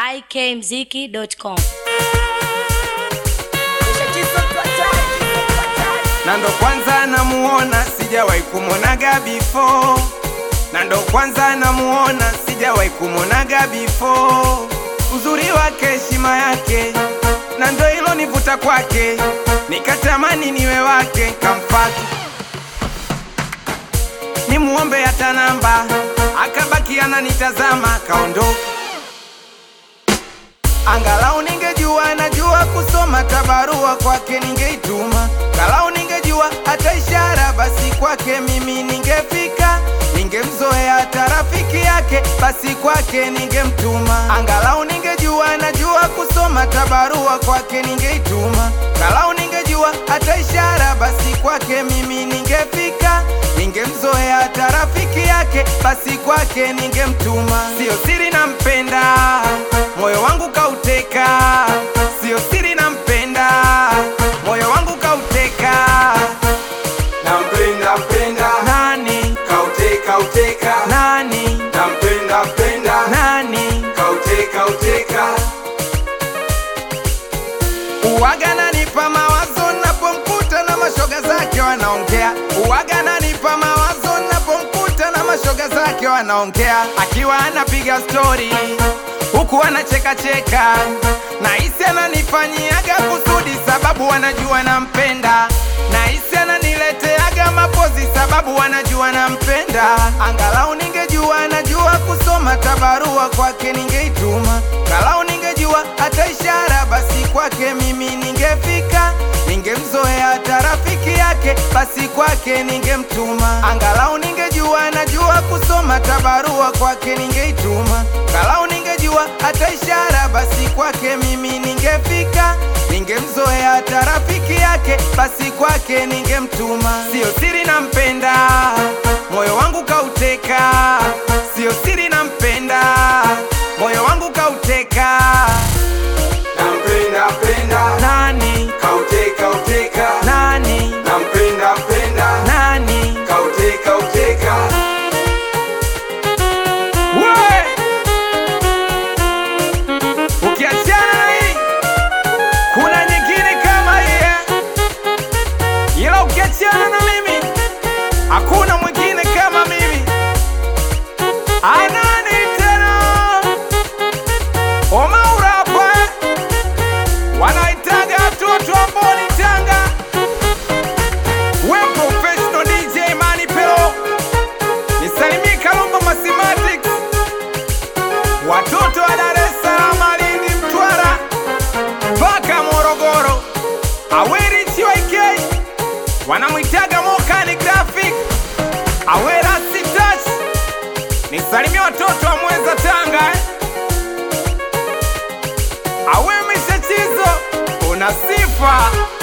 ikmziki.com. na ndo kwanza namuona, sijawahi kumwonaga before, na ndo kwanza namuona, sijawahi kumwonaga before. Uzuri wake, heshima yake, na ndo hilo nivuta kwake, nikatamani niwe wake, kamfata nimuombe hata namba, akabaki ananitazama, kaondoka. Angalau ningejua najua kusoma tabarua kwake ningeituma, galau ningejua hata ishara, basi kwake mimi ningefika, ningemzoea hata rafiki yake, basi kwake ningemtuma. Angalau ningejua najua kusoma tabarua kwake ningeituma, galau ningejua hata ishara, basi kwake mimi ningefika, ningemzoea hata rafiki yake, basi kwake ningemtuma. Sio siri nampenda, moyo wangu kauteka, sio siri nampenda, moyo wangu kauteka. Nampenda mpenda Nani kauteka uteka nani nampenda mpenda nani kauteka uteka Uwaga nanipa mawazo napomkuta na mashoga zake wanaongea. Uwaga nanipa mawazo napomkuta na mashoga zake wanaongea, akiwa anapiga stori huku anacheka cheka, na hisi ananifanyiaga kusudi, sababu wanajua nampenda, na hisi ananileteaga mapozi, sababu wanajua nampenda. Angalau ningejua najua kusoma tabarua kwake ningeituma, galau ningejua hata ishara, basi kwake mimi ningefika, ningemzoea hata rafiki yake, basi kwake ningemtuma. Angalau ningejua najua kusoma tabarua kwake ningeituma, galau ningejua hata ishara, basi kwake mimi ningefika, ningemzoea hata rafiki yake, basi kwake ningemtuma. Sio siri nampenda, moyo wangu kauteka, sio siri nampenda, moyo wangu kauteka. nampenda mpenda Nani kauteka uteka nani nampenda mpenda nani kauteka uteka we ukiachana na hii kuna nyingine kama hii eh? ila ukiachana na mimi hakuna mwingine kama mimi anani tena omaura hapa eh? wanaitaga watoto ambao ni tanga we professional DJ Mani Pelo nisalimie Kalumba Mathematics watoto wa Dar es Salaam, Lindi, Mtwara mpaka Morogoro, Aweri CYK wanamwitaga Mokani Graphic, Awera Touch nisalimie watoto wa Mweza Tanga eh? Awe Mishachizo una sifa